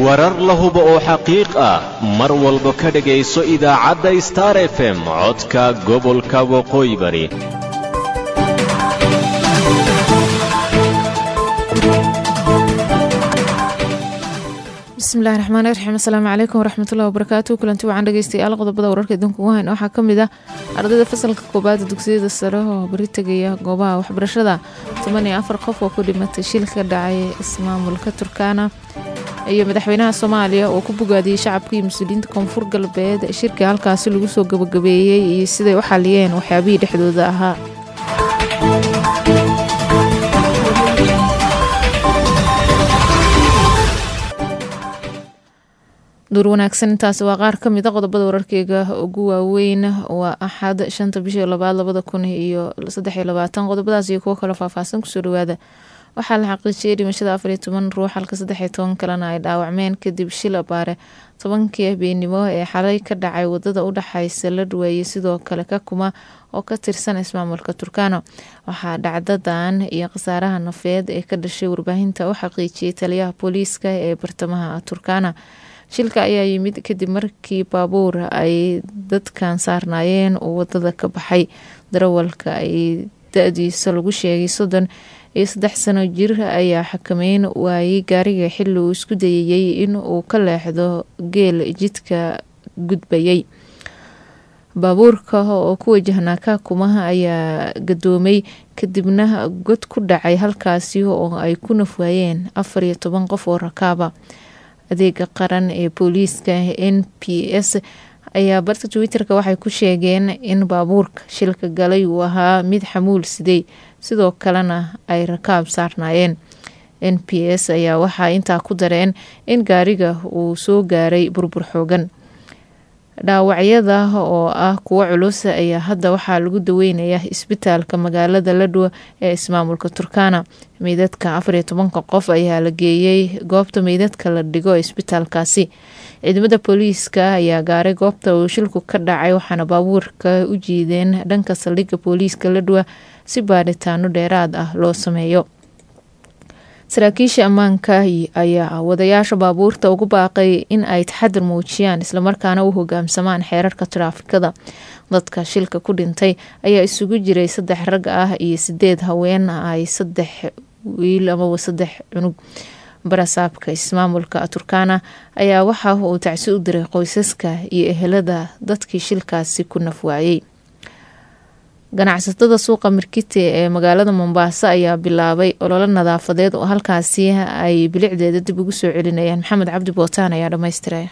warar la hubo oo xaqiiq ah mar walba ka dhegayso idaacadda star f m codka gobolka waqooyi bari bismillahi raxmaani raxiim asalaamu calaykum waraxmatullahi wabarakaatu kulanti waxaan dhegeystayaal qodobada wararka idinku ugu hayn waxaa ka mid ah ardayda fasalka koobaada dugsiyada sare oo bari tegaya goobaha waxbarashada toban iyo afar qof oo ku dhimatay shil ka dhacay ismaamulka turkana iyo madaxweynaha soomaaliya oo ku bogaadiyey shacabka iyo mas-uuliyiinta koonfur galbeed shirkii halkaasi lagu soo gabagabeeyey iyo siday u xaliyeen waxyaabihii dhexdooda ahaa duur wanaagsan intaasi waa qaar ka mid a qodobada wararkeyga ugu waaweyn waa axad shanta bishii labaad labada kun iyo saddex iyo labaatan qodobadaas iyo kuwo kale faahfaahsan kusoo dhawaada waxaa la xaqiijiyey dhimashada afariyo toban ruux halka saddexiyo toban kalena ay dhaawacmeen kadib shil abaare tobankii habeenimo ee xalay ka dhacay wadada u dhexaysa ladhweeye sidoo kale ka kuma oo ka tirsan ismaamulka turkano waxaa dhacdadan iyo khasaaraha nafeed ee ka dhashay warbaahinta u xaqiijiyey taliyaha booliiska ee bartamaha turkana shilka ayaa yimid kadib markii baabuur ay dadkan saarnaayeen uu wadada ka baxay darawalka ay da-diisa lagu sheegay soddon iyo saddex sano jir ayaa xakameyn waayey gaariga xili uu isku dayayey in uu ka leexdo geel jidka gudbayay baabuurka oo ku wajahnaa kaakumaha ayaa gadoomay kadibna god ku dhacay halkaasi oo ay ku nafwaayeen afar iyo toban qof oo rakaaba adeega qaran ee booliiska n p s ayaa barta twitter-ka waxay ku sheegeen in baabuurka shilka galay uu ahaa mid xamuul siday sidoo kalena ay rakaab saarnaayeen n p s ayaa waxaa intaa ku dareen in gaariga uu soo gaaray burbur xoogan dhaawacyada oo ah kuwo culus ayaa hadda waxaa lagu daweynayaa isbitaalka magaalada ladhow ee ismaamulka turkana meydadka afariyo tobanka qof ayaa la geeyey goobta meydadka la dhigo isbitaalkaasi ciidamada booliiska ayaa gaaray goobta uu shilku ka dhacay waxaana baabuurka u jiideen dhanka saldhigga booliiska ladhowa si baadhitaano dheeraad ah loo sameeyo saraakiisha ammaanka ayaa wadayaasha baabuurta ugu baaqay in ay taxadir muujiyaan islamarkaana u hogaamsamaan xeerarka taraafikada dadka shilka ku dhintay ayaa isugu jiray saddex rag ah iyo sideed haween ay saddex wiil amaba saddex cunug barasaabka ismaamulka turkana ayaa waxa uu tacsi u diray qoysaska iyo ehelada dadkii shilkaasi ku nafwaayey ganacsatada suuqa markite ee magaalada mombaaso ayaa bilaabay ololo nadaafadeed oo halkaasi ay bilicdeeda dib ugu soo celinayaan maxamed cabdi bootaan ayaa dhammaystiraya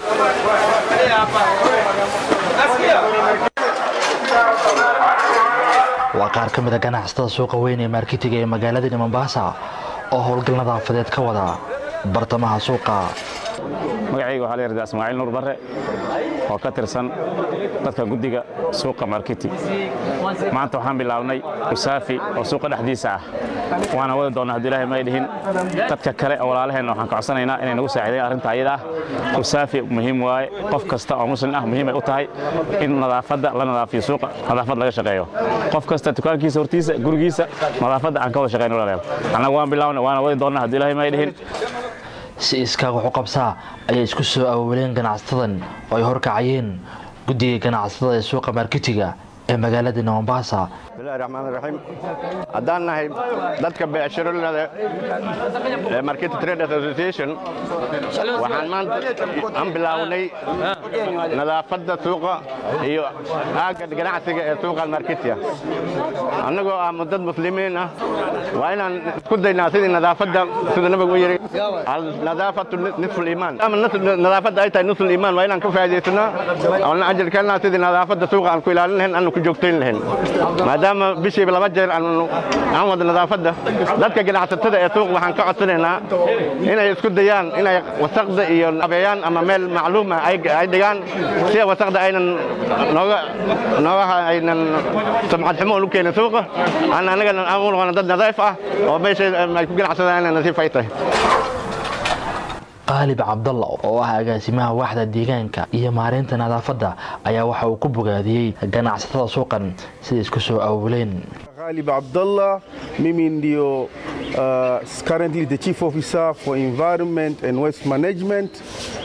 waa qaar ka mida ganacsatada suuqa weyn ee markitiga ee magaaladani mombaasa oo howlgal nadaafadeed ka wada bartamaha suuqa magacayga waxaa la yihahdaa ismaaciil nuur barre oo ka tirsan dadka guddiga suuqa markiti maanta waxaan bilaabnay usaafi oo suuqa dhexdiisa ah waana wadi doonnaa hadduu ilahay may dhihin dadka kale oo walaalaheenna waxaan ka codsanaynaa inay nagu saacidayn arrinta ayada ah usaafi muhiim waaye qof kasta oo muslim ah muhiimay u tahay in nadaafadda la nadaafiyo suuqa nadaafad laga shaqeeyo qof kasta dukaankiisa hortiisa gurigiisa nadaafadda aan ka wada shaqayno walaalayaal annaga waan bilaabnay waana wadi doonnaa hadduu ilahay may dhihin si iskaaga waxu qabsaa ayay isku soo awooleen ganacsatadan oo ay horkacayeen guddiga ganacsatada ee suuqa markitiga ee magaaladana mombaasa bismillahi raxmaan raxiim haddaan nahay dadka beecshirolada ee market trade association waxaan maanta aan bilaawnay nadaafadda suuqa iyo aagga ganacsiga ee suuqa marketia annagoo ah dad muslimiin ah waa inaan isku daynaa sidii nadaafadda sida nabigu u yidhi nadaafatu nisfu liimaan ama nadaafadda ay tahay nisfu liimaan waa inaan ka faa'iidaysanaa oona ajarkeennaa sidii nadaafadda suuqa aan ku ilaalin lahayn aanu ku joogtayn lahayn maadaama bishiiba laba jeer aan wada nadaafadda dadka ganacsatada ee suuq waxaan ka codsanaynaa inay isku dayaan inay wasaqda iyo abeeyaan ama meel macluuma ay dhigaan si wasaqda aynan nooga noogaha aynan sumcad xumo u keenin suuqa aan annagana aan u noqono dad nadiif ah oo meesha ay ku ganacsadaan inay nasiif ay tahay qaalib cabdalla oo ah agaasimaha waaxda deegaanka iyo maareynta nadaafadda ayaa waxa uu ku bogaadiyey ganacsatada suuqan siday isku soo awuleen Ghalib Abdullah, mimi ndio uh, currently the Chief Officer for Environment and Waste Management.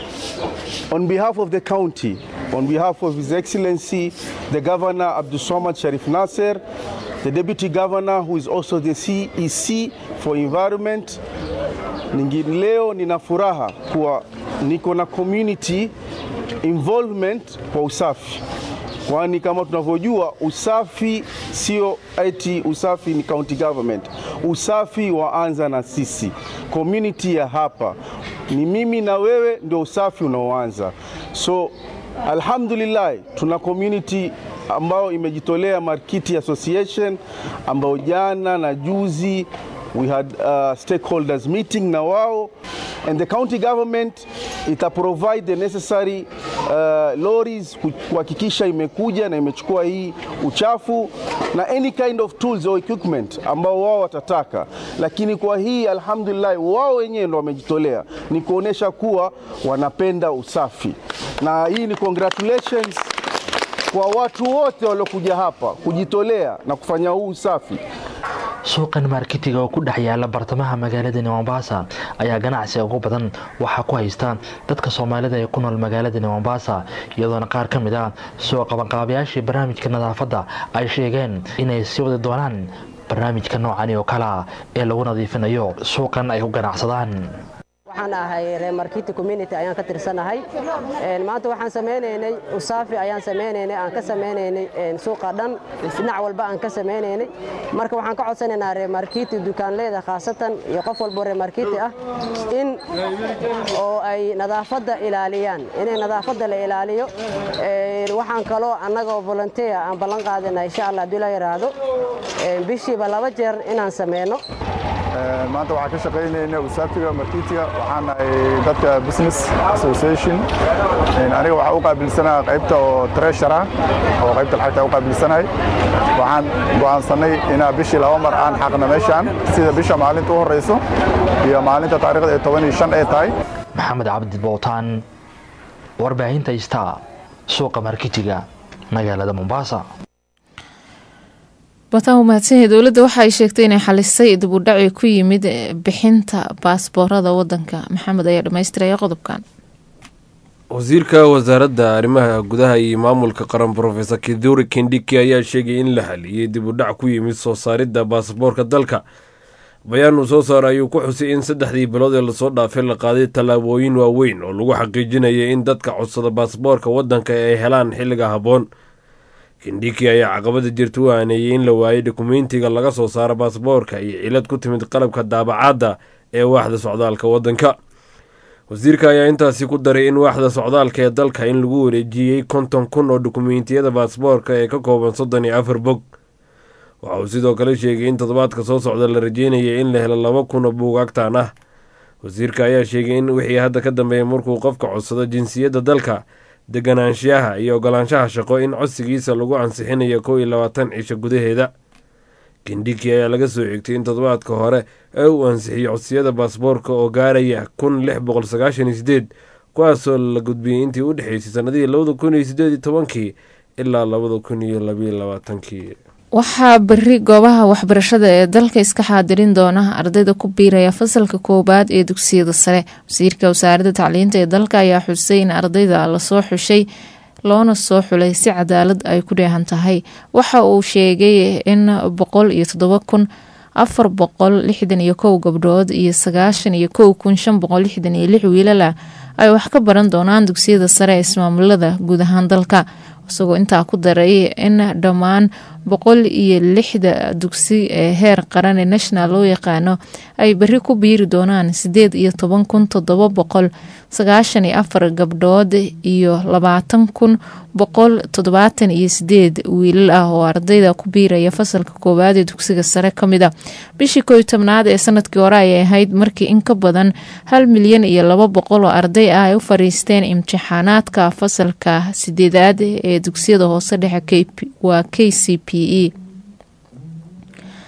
On behalf of the county, on behalf of His Excellency, the Governor Abdul Samad Sharif Nasser, the Deputy Governor who is also the CEC for Environment, Ningi leo nina furaha kuwa niko na community involvement kwa usafi, kwani kama tunavyojua usafi sio eti usafi ni county government. Usafi waanza na sisi community ya hapa, ni mimi na wewe ndio usafi unaoanza. So alhamdulillah tuna community ambayo imejitolea Markiti Association ambao jana na juzi we had uh, stakeholders meeting na wao and the county government ita provide the necessary uh, lorries ku- kuhakikisha imekuja na imechukua hii uchafu na any kind of tools or equipment ambao wao watataka, lakini kwa hii alhamdulillah wao wenyewe ndo wamejitolea, ni kuonesha kuwa wanapenda usafi, na hii ni congratulations kwa watu wote waliokuja hapa kujitolea na kufanya huu usafi. suuqan marketiga oo ku dhex yaala bartamaha magaaladani mombasa ayaa ganacsiga ugu badan waxaa ku haysta dadka soomaalida ee ku nool magaaladani mombasa iyadoona qaar ka mid ah soo qabanqaabayaashii barnaamijka nadaafadda ay sheegeen inay sii wadi doonaan barnaamijka noocani oo kala ee lagu nadiifinayo suuqan ay ku ganacsadaan waxaan ahay reer markiti community ayaan ka tirsanahay Een, maanta waxaan sameynaynay usaafi ayaan sameynaynay aan ka sameynaynay een, suuqa dhan dhinac walba aan ka sameynaynay marka waxaan ka codsanaynaa reer markiti dukaanleyda khaasatan iyo qof walbo reer markiti ah in oo ay nadaafadda ilaaliyaan inay nadaafadda la ilaaliyo Een, waxaan kaloo annagoo volunteer aan ballan qaadana insha allah haddii la yidhaahdo een, bishiiba laba jeer inaan sameyno Ee, maanta waxaan ka shaqaynayna usaafiga markitiga waxaan nahay dadka business association Een, aniga waxaan u qaabilsanaa qaybta oo treasure ah oo qaybta lacagta u qaabilsanahay waxaan go'aansanay inaa bishii laba mar aan xaqna meeshaan sida bisha maalinta u horeyso iyo maalinta taariikhda ee toban iyo shan ee tahay maxamed cabdi bootaan warbaahinta istaa suuqa marketiga magaalada mombasa bataan u mahadsanyahay dowladda waxa ay sheegtay inay xalisay dib u dhaci ku yimid bixinta baasboorada wadanka maxamed ayaa dhammaystiraya qodobkan wasiirka wasaaradda arrimaha gudaha iyo maamulka qaran profesor kiduri kindiki ayaa sheegay in la haliyey dib u dhac ku yimid soo saaridda baasaboorka dalka bayaan uu soo saara ayuu ku xusay in saddexdii bilood ee lasoo dhaafay la qaaday tallaabooyin waaweyn oo lagu xaqiijinaya in dadka codsada baasaboorka waddanka ay helaan xilliga habboon kindhiki ayaa caqabada jirta u aaneeyey in la waayay dukumentiga laga soo saaro baasaboorka iyo cilad ku timid qalabka daabacaadda ee waaxda socdaalka waddanka wasiirka ayaa intaasi ku daray in waaxda socdaalka ee dalka in lagu wareejiyey konton kun oo dukumentiyada baasaboorka ee ka kooban soddon iyo afar bog waxa uu sidoo kale sheegay in toddobaadka soo socda la rajeynaya in la helo laba kun oo buugaagtaan ah wasiirka ayaa sheegay in wixii hadda ka dambeeya markuu qofka codsado jinsiyadda dalka deganaanshiyaha iyo ogolaanshaha shaqo in codsigiisa lagu ansixinayo kow iyo labaatan cisho gudaheeda kindhiki ayaa laga soo xigtay in toddobaadka hore ee uu ansixiyey codsiyada baasaboorka oo gaaraya kun lix boqol sagaashan iyo sideed kuwaasoo la gudbiyey intii u dhexeysay sannadihii labada kun iyo sideed iyo tobankii ilaa labada kun iyo labayo labaatankii waxaa beri goobaha waxbarashada ee dalka iska xaadirin doona ardayda ku biiraya fasalka koowaad ee dugsiyada sare wasiirka wasaaradda tacliinta ee dalka ayaa xusay in ardayda lasoo xushay loona soo xulay si cadaalad ay ku dheehan tahay waxa uu sheegay in boqol iyo toddoba kun afar boqol lixdan iyo kow gabdhood iyo sagaashan iyo kow kun shan boqol lixdan iyo lix wiilala ay wax ka baran doonaan dugsiyada sare ee ismaamulada guud ahaan dalka isagoo intaa ku daray in dhammaan boqol iyo lixda dugsi ee heer qaran ee national loo yaqaano ay beri ku biiri doonaan sideed iyo toban kun toddoba boqol sagaashan iyo afar gabdhood iyo labaatan kun boqol toddobaatan iyo sideed wiilal ah oo ardayda ku biiraya fasalka koowaad ee dugsiga sare ka mid a bishii koo iyo tobnaad ee sanadkii hore ayay ahayd markii in ka badan hal milyan iyo laba boqol oo arday ah ay u fariisteen imtixaanaadka fasalka sideedaad ee dugsiyada hoose dhexe waa k c p e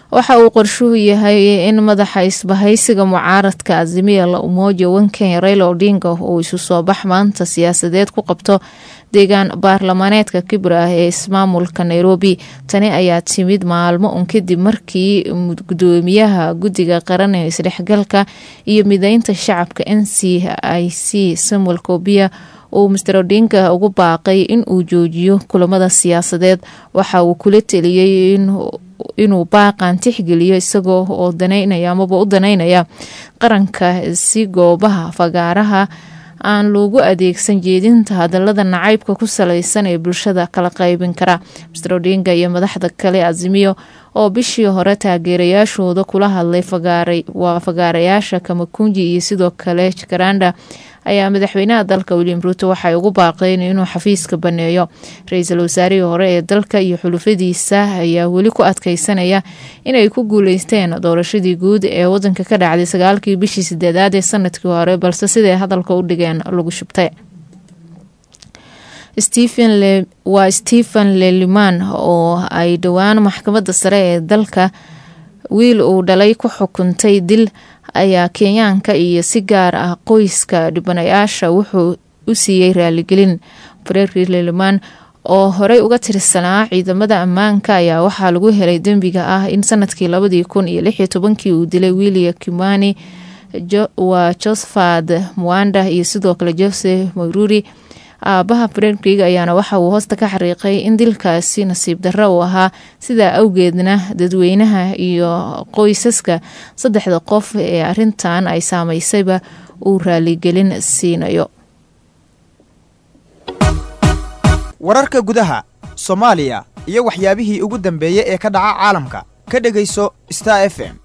waxa uu qorshuhu yahay in madaxa isbahaysiga mucaaradka azimiya la umoja wankenya raila odinga uu isu soo bax maanta siyaasadeed ku qabto deegaan baarlamaaneedka kibra ee ismaamulka nairobi tani ayaa timid maalmo un kadib markii gudoomiyaha guddiga qaran ee isdhexgalka iyo mideynta shacabka n c i c samuel kobia uu master odinga ugu baaqay in uu joojiyo kulamada siyaasadeed waxa uu kula teliyey inuu baaqan tixgeliyo isagoo oo danaynaya amaba u danaynaya qaranka si goobaha fagaaraha aan loogu adeegsan jeedinta hadalada nacaybka ku salaysan ee bulshada kala qaybin kara master odinga iyo madaxda kale azimiyo oo bishii hore taageerayaashooda kula hadlay waa fagaarayaasha kamakunji iyo sidoo kale jakaranda ayaa madaxweynaha dalka william ruuto waxay ugu baaqeen inuu xafiiska baneeyo ra-iisul wasaarihii hore ee dalka iyo xulufadiisa ayaa weli ku adkeysanaya inay ku guuleysteen doorashadii guud ee wadanka ka dhacday sagaalkii bishii sideedaad ee sanadkii hore balse siday hadalka u dhigeen lagu shubtay waa stephen leliman oo ay dhowaan maxkamadda sare ee dalka wiil uu dhalay ku xukuntay dil ayaa kenyaanka iyo si gaar ah qoyska dhibanayaasha wuxuu u siiyey raaligelin freri leliman oo horey uga tirsanaa ciidamada ammaanka ayaa waxaa lagu helay dembiga ah in sanadkii labadii kun iyo lix iyo tobankii uu dilay william kimani waa josephat mwanda iyo sidoo kale joseph maururi aabaha fredrig ayaana waxa uu hoosta ka xariiqay in dilkaasi nasiib darro uu ahaa sidaa awgeedna dadweynaha iyo qoysaska saddexda qof ee arintan ay saameysayba uu raaligelin siinayo wararka gudaha soomaaliya iyo waxyaabihii ugu dambeeyey ee ka dhaca caalamka ka dhegayso star f m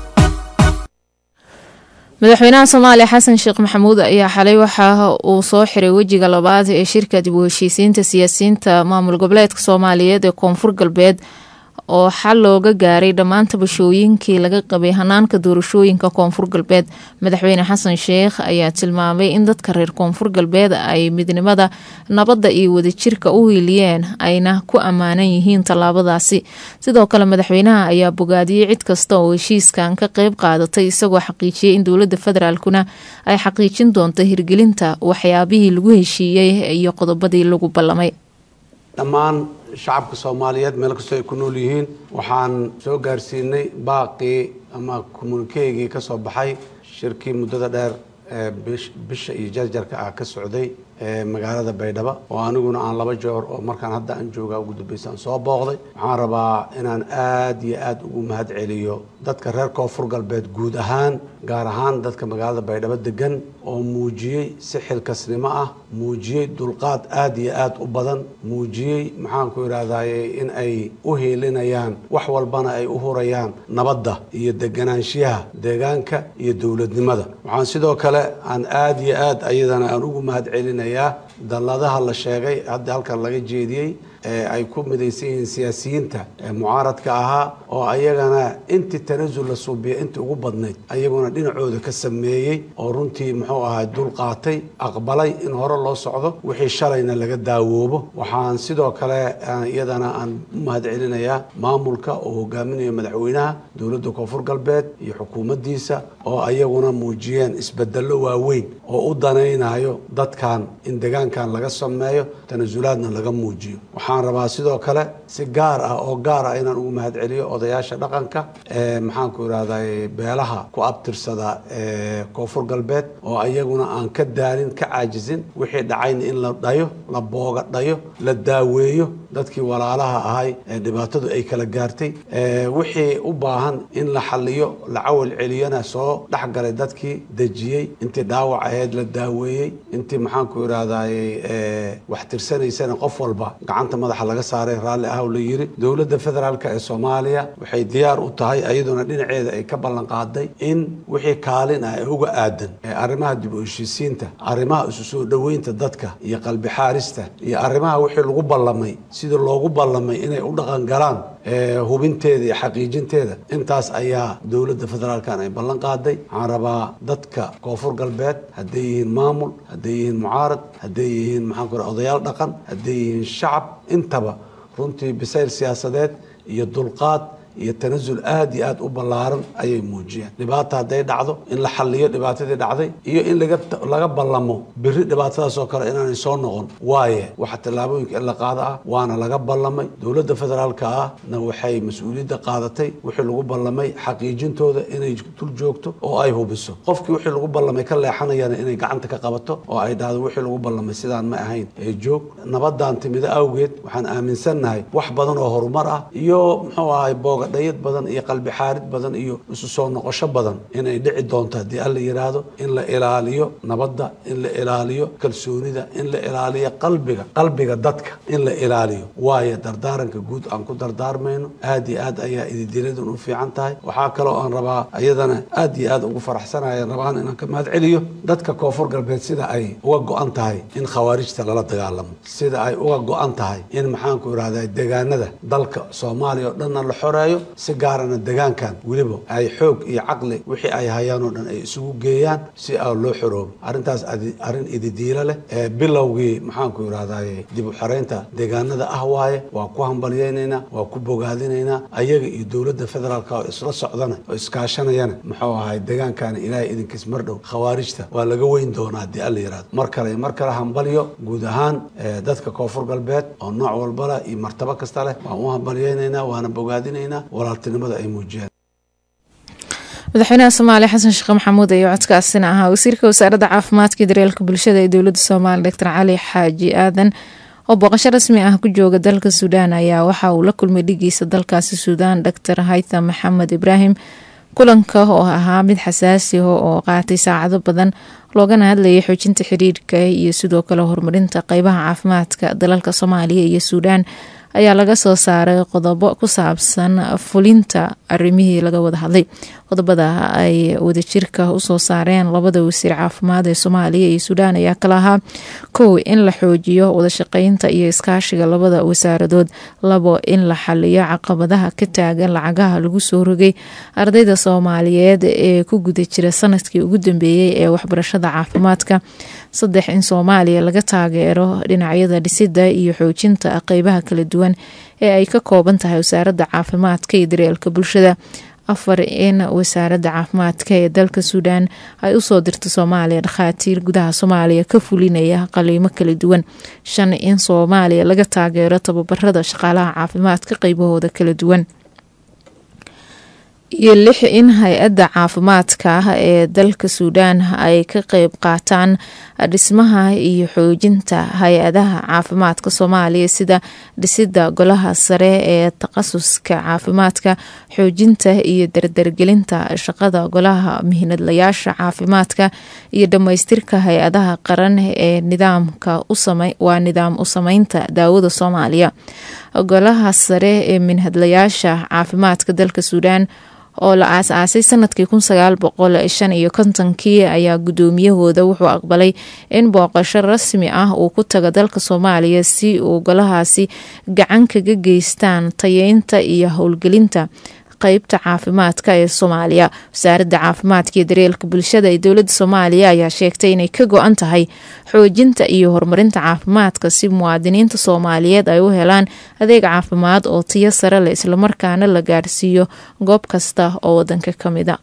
madaxweynaha soomaaliya xasan sheekh maxamuud ayaa xalay waxa uu soo xiray wejiga labaad ee shirka dib u heshiisiinta siyaasiyiinta maamul goboleedka soomaaliyeed ee koonfur galbeed oo xal looga gaaray dhammaan tabashooyinkii laga qabay hanaanka doorashooyinka koonfur galbeed madaxweyne xasan sheekh ayaa tilmaamay in dadka reer koonfur galbeed ay midnimada nabadda iyo wadajirka u hiiliyeen ayna ku ammaanan yihiin tallaabadaasi sidoo kale madaxweynaha ayaa bogaadiyey cid kasta oo heshiiskan ka qeyb qaadatay isagoo xaqiijiyey in dowladda federaalkuna ay xaqiijin doonto hirgelinta waxyaabihii lagu heshiiyey iyo qodobadii lagu ballamay dhammaan shacabka soomaaliyeed meel kastoo ay ku nool yihiin waxaan soo gaarsiinay baaqii ama kommunikeygii ka soo baxay shirkii muddada dheer ee bisha iyo jarjarka ah ka socday ee magaalada baydhabo oo aniguna aan laba joor oo markaan hadda aan joogaa ugu dambaysa aan soo booqday waxaan rabaa inaan aad iyo aad ugu mahad celiyo dadka reer koonfur galbeed guud ahaan gaar ahaan dadka magaalada baydhabo degan oo muujiyey si xilkasnimo ah muujiyey dulqaad aad iyo aad u badan muujiyey maxaanku idhaahdaye in ay u hiilinayaan wax walbana ay u hurayaan nabadda iyo deganaanshiyaha deegaanka iyo dowladnimada waxaan sidoo kale aan aad iyo aad ayadana aan ugu mahad celinayaa dalladaha la sheegay hadda halkan laga jeediyey ee ay ku midaysan yihiin siyaasiyiinta ee mucaaradka ahaa oo ayagana intii tanasul la suubiya intii ugu badnayd ayaguna dhinacooda ka sameeyey oo runtii muxuu ahaa dul qaatay aqbalay in hore loo socdo wixii shalayna laga daawoobo waxaan sidoo kale iyadana aan u mahad celinayaa maamulka oo hogaaminayo madaxweynaha dowladda koonfur galbeed iyo xukuumaddiisa oo ayaguna muujiyeen isbedello waaweyn oo u danaynayo dadkan in degaankan laga sameeyo tanasulaadna laga muujiyo waxaan rabaa sidoo kale si gaar ah oo gaar ah inaan ugu mahad celiyo odayaasha dhaqanka ee maxaanku idhahday beelaha ku abtirsada ee koonfur galbeed oo ayaguna aan ka daalin ka caajisin wixii dhacayna in la dhayo la booga dhayo la daaweeyo dadkii walaalaha ahay ee dhibaatadu ay kala gaartay wixii u baahan in la xaliyo la cawal celiyana soo dhexgalay dadkii dejiyey intii dhaawac ahayd la daaweeyey intii maxaanku idhahday wax tirsanaysana qof walba gacanta madaxa laga saaray raalli ah oo la yiri dowladda federaalk ee soomaaliya waxay diyaar u tahay iyaduna dhinaceeda ay ka ballan qaaday in wixii kaalin ah ee uga aadan ee arrimaha dib u heshiisiinta arrimaha isu soo dhoweynta dadka iyo qalbi xaarista iyo arrimaha wixii lagu ballamay sidii loogu ballamay inay u dhaqan galaan hubinteeda iyo xaqiijinteeda intaas ayaa dowladda federaalkan ay ballan qaaday waxaan rabaa dadka koonfur galbeed hadday yihiin maamul hadday yihiin mucaarad hadday yihiin maxaan ku odayaal dhaqan hadday yihiin shacab intaba runtii bisayl siyaasadeed iyo dulqaad iyo tanasul aad iyo aad u ballaaran ayay muujiyeen dhibaata hadday dhacdo in la xalliyo dhibaatadii dhacday iyo in laga laga ballamo biri dhibaatadaas oo kale inaanay soo noqon waaye waxa tallaabooyinka in la qaado ah waana laga ballamay dowladda federaalka ahna waxay mas-uuliyadda qaadatay wixii lagu ballamay xaqiijintooda inay dul joogto oo ay hubiso qofkii wixii lagu ballamay ka leexanayana inay gacanta ka qabato oo ay dhahdo wixii lagu ballamay sidaan ma ahayn ee joog nabadan timida awgeed waxaan aaminsannahay wax badan oo horumar ah iyo muxuu ahay boogadhayad badan iyo qalbi xaarid badan iyo isu soo noqosho badan inay dhici doonto haddii alla yidhaahdo in la ilaaliyo nabadda in la ilaaliyo kalsoonida in la ilaaliyo qalbiga qalbiga dadka in la ilaaliyo waayo dardaaranka guud aan ku dardaarmayno aad iyo aad ayaa ididiladun u fiican tahay waxaa kaloo aan rabaa iyadana aad iyo aad ugu faraxsanaya rabaan inaan ka mahad celiyo dadka koonfur galbeed sida ay uga go-an tahay in khawaarijta lala dagaalamo sida ay uga go-an tahay in maxaanku irahda degaanada dalka soomaaliya oo dhanna la xoreeyo si gaarana degaankan weliba ay xoog iyo caqli wixii ay hayaan oo dhan ay isugu geeyaan si aa loo xoroobo arrintaas arrin ididiilo leh ee bilowgii maxaanku irahdaye dib u xoreynta deegaanada ah waaye waa ku hambalyaynaynaa waa ku bogaadinaynaa ayaga iyo dowladda federaalka oo isla socdana oo iskaashanayana muxuu ahay deegaankana ilaahay idinkiis mar dhow khawaarijta waa laga weyn doonaa haddii alla yihahdo mar kale mar kale hambalyo guud ahaan dadka koonfur galbeed oo nooc walbala iyo martabo kasta leh waan u hambalyaynaynaa waana bogaadinaynaa walaaltinimada ay muujiyeen madaxweynaha soomaaliya xasan sheekh maxamuud ayaa codkaasina ahaa wasiirka wasaaradda caafimaadka iyo daryeelka bulshada ee dowladda soomaaliya doctor cali xaaji aadan oo booqasho rasmi ah ku jooga dalka suudaan ayaa waxa uu la kulmay dhigiisa dalkaasi suudaan doctor haytham maxamed ibraahim kulanka oo ahaa mid xasaasi ah oo qaatay saacado badan loogana hadlayay xoojinta xiriirka iyo sidoo kale horumarinta qeybaha caafimaadka dalalka soomaaliya iyo suudaan ayaa laga soo saaray qodobo ku saabsan fulinta arimihii laga wada hadlay qodobada ay wadajirka usoo saareen labada wasiir caafimaad ee soomaaliya iyo suudaan ayaa kala ahaa kow in la xoojiyo wadashaqeynta iyo iskaashiga labada wasaaradood labo in la xaliyo caqabadaha ka taagan lacagaha lagu soo rogay ardayda soomaaliyeed ee ku guda jira sanadkii ugu dambeeyey ee waxbarashada caafimaadka saddex in soomaaliya laga taageero dhinacyada dhisida iyo xoojinta qeybaha kala duwan ee ay ka kooban tahay wasaaradda caafimaadka iyo daryeelka bulshada afar in wasaaradda caafimaadka ee dalka suudaan ay usoo dirto soomaaliya dhakhaatiir gudaha soomaaliya ka fulinaya qaliimo kala duwan shan in soomaaliya laga taageero tababarada shaqaalaha caafimaadka qeybahooda kala duwan iyo lix in hay-adda caafimaadka ee dalka suudaan ay ka qeyb qaataan dhismaha iyo xoojinta hay-adaha caafimaadka soomaaliya sida dhisida golaha sare ee takhasuska caafimaadka xoojinta iyo dardargelinta shaqada golaha mihnadlayaasha caafimaadka iyo dhammaystirka hay-adaha qaran ee nidaamka waa nidaam u sameynta daawada soomaaliya golaha sare ee minhadlayaasha caafimaadka dalka suudaan oo la aas-aasay sanadkii kun sagaal boqol shan iyo kontonkii ayaa guddoomiyahooda wuxuu aqbalay in booqasho rasmi ah uu ku tago dalka soomaaliya si uu golahaasi gacan kaga geystaan tayeynta iyo howlgelinta qeybta caafimaadka ee soomaaliya wasaaradda caafimaadka iyo daryeelka bulshada ee dowladda soomaaliya ayaa sheegtay inay ka go-an tahay xoojinta iyo horumarinta caafimaadka si muwaadiniinta soomaaliyeed ay u helaan adeeg caafimaad oo tiyo sare leh islamarkaana la gaarsiiyo goob kasta oo wadanka ka mida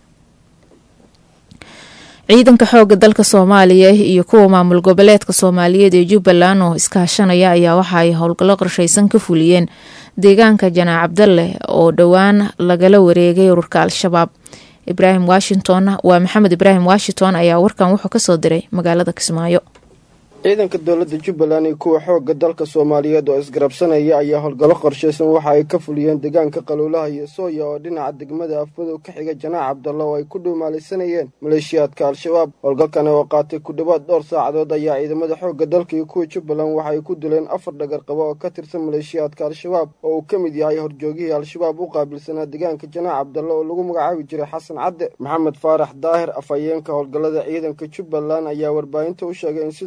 ciidanka xooga dalka soomaaliya iyo kuwa maamul goboleedka soomaaliyeed ee jubbaland oo iskaashanaya ayaa waxa ay howlgallo qorsheysan ka fuliyeen deegaanka janaac cabdalle oo dhowaan lagala wareegay ururka al-shabaab ibraahim washington waa maxamed ibraahim washington ayaa warkan wuxuu kasoo diray magaalada kismaayo ciidanka dowladda jubbaland iyo kuwa xoogga dalka soomaaliyeed oo isgarabsanaya ayaa howlgallo qorshaysan waxa ay ka fuliyeen deegaanka qaluulaha iyo sooya oo dhinaca degmada afmadow ka xiga janaac cabdalla oo ay ku dhuumaalaysanayeen maleeshiyaadka al-shabaab howlgalkani oo qaatay ku dhowaad dhowr saacadood ayaa ciidamada xoogga dalka iyo kuwa jubbaland waxa ay ku dileen afar dhagar qabo oo ka tirsan maleeshiyaadka al-shabaab oo uu ka mid yahay horjoogihii al-shabaab u qaabilsanaa deegaanka janaac cabdalla oo lagu magacaabi jiray xasan cadde maxamed faarax daahir afhayeenka howlgallada ciidanka jubbaland ayaa warbaahinta u sheegay in sidoo kale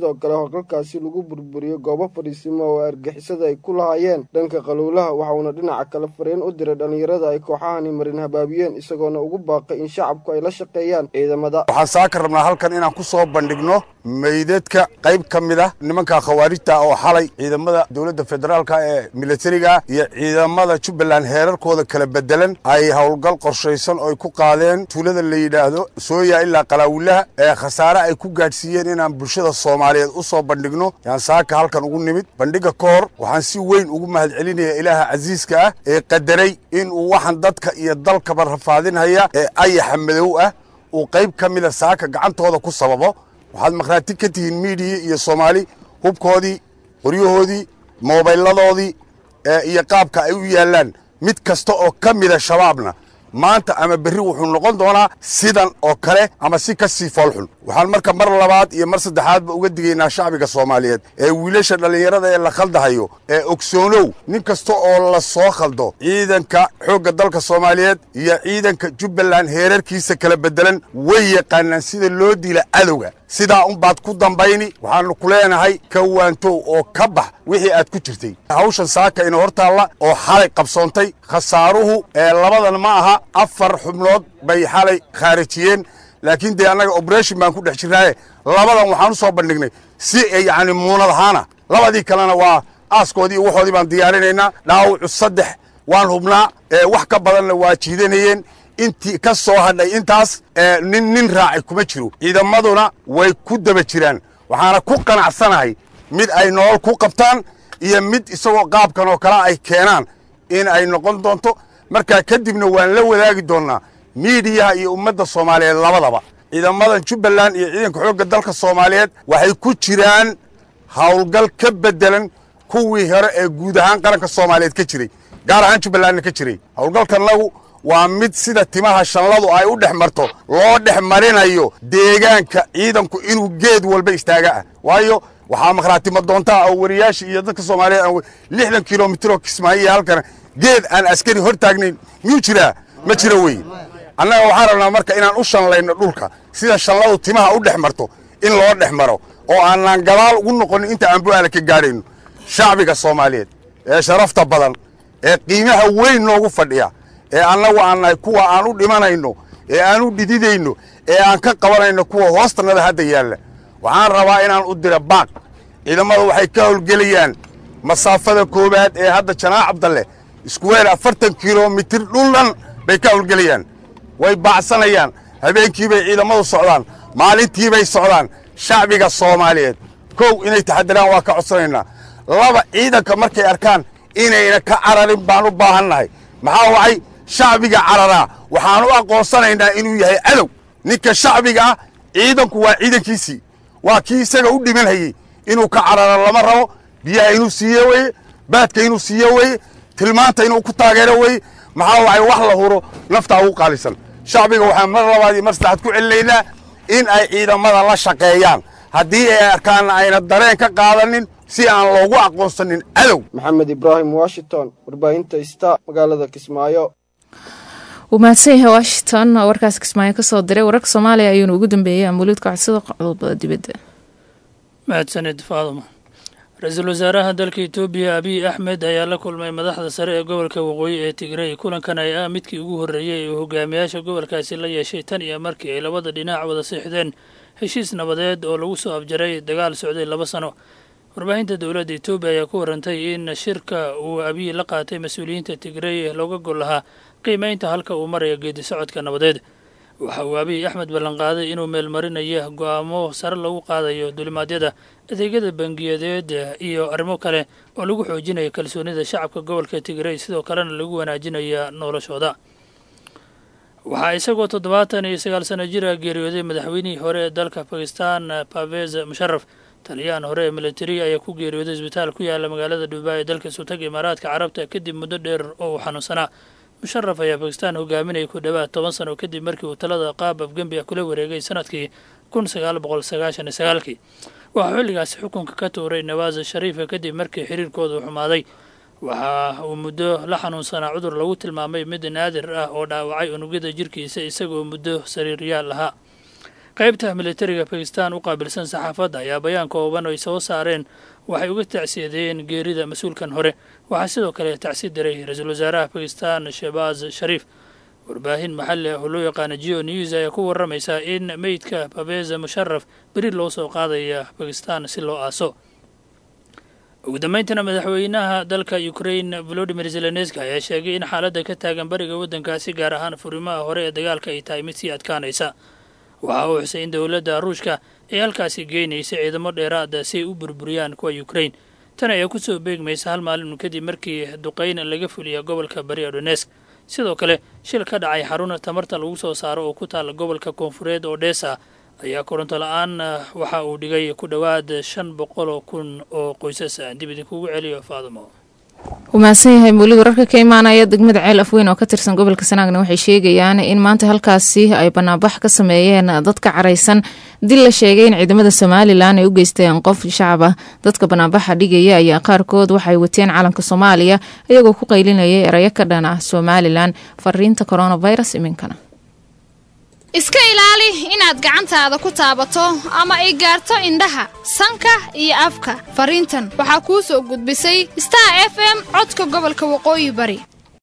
howlgalkaasi lagu burburiyo goobo fadhiisimo oo argixisada ay ku lahaayeen dhanka qaluulaha waxauna dhinaca kale fariin u diray dhallinyarada ay kooxahani marin habaabiyeen isagoona ugu baaqay in shacabku ay la shaqeeyaan ciidamada waxaan saaka rabnaa halkan inaan ku soo bandhigno meydadka qayb ka mid ah nimanka khawaarijta oo xalay ciidamada dowladda federaalka ee militariga iyo ciidamada jubbaland heerarkooda kala bedelan ay howlgal qorshaysan oo ay ku qaadeen tuulada la yidhaahdo sooya ilaa qalaawilaha ee khasaare ay ku gaadhsiiyeen inaan bulshada soomaaliyeed u soo bandhigno yaan saaka halkan ugu nimid bandhiga ka hor waxaan si weyn ugu mahadcelinaya ilaaha casiiska ah ee qadaray inuu waxaan dadka iyo dalkaba rafaadinhaya ee ayaxa madow ah uu qayb ka mida saaka gacantooda ku sababo waxaad makhraati ka tihiin miidiya iyo soomaali hubkoodii qoryahoodii moobayladoodii iyo qaabka ay u yaallaan mid kasta oo ka mida shabaabna maanta ama berri wuxuu noqon doonaa sidan oo kale ama si ka sii foolxun waxaan marka mar labaad iyo mar saddexaadba uga digaynaa shacbiga soomaaliyeed ee wiilasha dhallinyarada ee la khaldahayo ee ogsoonow nin kasta oo la soo khaldo ciidanka xoogga dalka soomaaliyeed iyo ciidanka jubbaland heerarkiisa kala beddelan way yaqaanaan sida loo dila cadowga sidaa unbaad ku dambayni waxaannu ku leenahay ka waantow oo ka bax wixii aad ku jirtay hawshan saaka ina hortaalla oo xalay qabsoontay khasaaruhu ee labadan ma aha afar xubnood bay xalay khaarijiyeen laakiin dee annaga oberation baan ku dhex jirnaaye labadan waxaan u soo bandhignay si yacni muunad ahaana labadii kalena waa aaskoodii iyo waxoodii baan diyaarinaynaa dhaawacu saddex waan hubnaa wax ka badanna waa jiidanayeen intii ka soo hadhay intaas nin nin raacay kuma jiro ciidamaduna way ku daba jiraan waxaana ku qanacsanahay mid ay nolol ku qabtaan iyo mid isagoo qaabkan oo kale ay keenaan in ay noqon doonto markaa kadibna waan la wadaagi doonnaa miidiyaha iyo ummadda soomaaliyeed labadaba ciidamadan jubbaland iyo ciidanka xoogga dalka soomaaliyeed waxay ku jiraan howlgal ka beddelan kuwii hore ee guud ahaan qaranka soomaaliyeed ka jiray gaar ahaan jubbalandna ka jiray howlgalkanagu waa mid sida timaha shanladu ay u dhex marto loo dhex marinayo deegaanka ciidanku inuu geed walba istaaga ah waayo waxaa makhraatima doontaa oo wariyaasha iyo dadka soomaaliyeed aan lixdan kilomitiroo kismaayiya halkana geed aan askari hor taagnayn miyuu jiraa ma jiro wey annaga waxaan rabnaa marka inaan u shanlayno dhulka sida shanladu timaha u dhex marto in loo dhex maro oo aanaan gadaal ugu noqonin inta aan bu'aala ka gaadhayno shacbiga soomaaliyeed ee sharafta badan ee qiimaha weyn noogu fadhiya ee annagu aan nahay kuwa aan u dhimanayno ee aan u dhididayno ee aan ka qabanayno kuwa hoostannada hadda yaalla waxaan rabaa inaan u dira baaq ciidamada waxay ka howlgelayaan masaafada koowaad ee hadda janaac cabdalle iskuweer afartan kilomitir dhuldhan bay ka howlgelayaan way baacsanayaan habeenkiibay ciidamadu socdaan maalintiibay socdaan shacbiga soomaaliyeed kow inay taxadiraan waa ka codsanaynaa laba ciidanka markay arkaan inayna ka cararin baan u baahannahay maxaa wacay shacbiga cararaa waxaan u aqoonsanaynaa inuu yahay cadow ninka shacbiga ah ciidanku waa ciidankiisii waa kii isaga u dhimanhayey inuu ka cararo lama rabo biyaha inuu siiye weye baadka inuu siiye weye tilmaanta inuu ku taageero weye maxaa wacay wax la huro naftaa ugu qaalisan shacbiga waxaan mar labaad iyo mar saddexaad ku celinaynaa in ay ciidamada la shaqeeyaan haddii ay arkaanna ayna dareen ka qaadanin si aan loogu aqoonsanin cadow maxamed ibraahim washington warbaahinta ista magaalada kismaayo wuu mahadsan yahay washington oo warkaas kismaayo kasoo diray wararka soomaaliya ayuuna ugu dambeeyey amuuliidka codsada qodobada dibadda mahadsanid faaduma ra-iisul wasaaraha dalka etoobiya abiy axmed ayaa la kulmay madaxda sare ee gobolka waqooyi ee tigrey kulankan ay ah midkii ugu horreeyey ee hogaamiyaasha gobolkaasi la yeeshay tan iyo markii ay labada dhinac wada siixdeen heshiis nabadeed oo lagu soo afjaray dagaal socday laba sano warbaahinta dowladda etoobiya ayaa ku warantay in shirka uu abiy la qaatay mas-uuliyiinta tigrey looga gol lahaa qiimeynta halka uu maraya geedi socodka nabadeed waxa uu abiy axmed ballanqaaday inuu meelmarinaya go-aamo sare lagu qaadayo dulimaadyada adeegyada bangiyadeed iyo arrimo kale oo lagu xoojinayo kalsoonida shacabka gobolka tigrey sidoo kalena lagu wanaajinaya noloshooda waxaa isagoo toddobaatan iyo sagaal sano jira geeriyooday madaxweynihii hore ee dalka bakistan pavez musharaf taliyaan hore ee militari ayaa ku geeriyooday isbitaal ku yaala magaalada dhuubaa ee dalka sutaga imaaraadka carabta kadib muddo dheer oo uu xanuunsanaa musharaf ayaa bakistan hogaaminayay ku dhowaad toban sano kadib markii uu talada qaab afgembi ah kula wareegay sanadkii kun sagaal boqol sagaashan iyo sagaalkii waxaa xilligaasi xukunka ka tuuray nawaas shariifa kadib markii xiriirkoodu xumaaday waxa uu muddo la xanuunsanaa cudur lagu tilmaamay mid naadir ah oo dhaawacay unugyada jirkiisa isagoo muddo sariiryaal ahaa qaybta militariga bakistan u qaabilsan saxaafadda ayaa bayaan kooban ay soo saareen waxay uga tacsiyadeeyeen geerida mas-uulkan hore waxaa sidoo kale tacsi diray ra-iisul wasaaraha bakistan shebaaz shariif warbaahin maxalli ah oo loo yaqaana geo news ayaa ku waramaysaa in meydka babeza musharaf beri loo soo qaadaya bakistan si loo aaso ugu dambayntana madaxweynaha dalka ukrain volodimir zelenski ayaa sheegay in xaaladda ka taagan bariga waddankaasi gaar ahaan furimaha hore ee dagaalka ay tahay mid sii adkaanaysa waxa uu xusay in dowladda ruushka ay halkaasi geynaysa ciidamo dheeraada si ay u burburiyaan kuwa ukrain tan ayaa kusoo beegmaysa hal maalin kadib markii duqayn laga fuliya gobolka bari odonesk sidoo kale shil ka dhacay xarun tamarta lagu soo saaro oo ku taala gobolka koonfureed odhesa ayaa koronto la-aan waxa uu dhigay ku dhowaad shan boqol oo kun oo qoysas ah dib idinkugu celiyo faadumo wuu mahadsan yahay muulid wararka ka imaanaya degmada ceel afweyn oo ka tirsan gobolka sanaagna waxay sheegayaan in maanta halkaasi ay banaanbax ka sameeyeen dadka caraysan dil la sheegay in ciidamada somalilan ay u geysteen qof shacab ah dadka banaanbaxa dhigaya ayaa qaarkood waxay wateen calanka soomaaliya iyagoo ku qaylinayay erayo ka dhan ah somalilan fariinta coronavirus iminkana iska ilaali inaad gacantaada ku taabato ama ay gaarto indhaha sanka iyo afka fariintan waxaa kuu soo gudbisay star f m codka gobolka waqooyi bari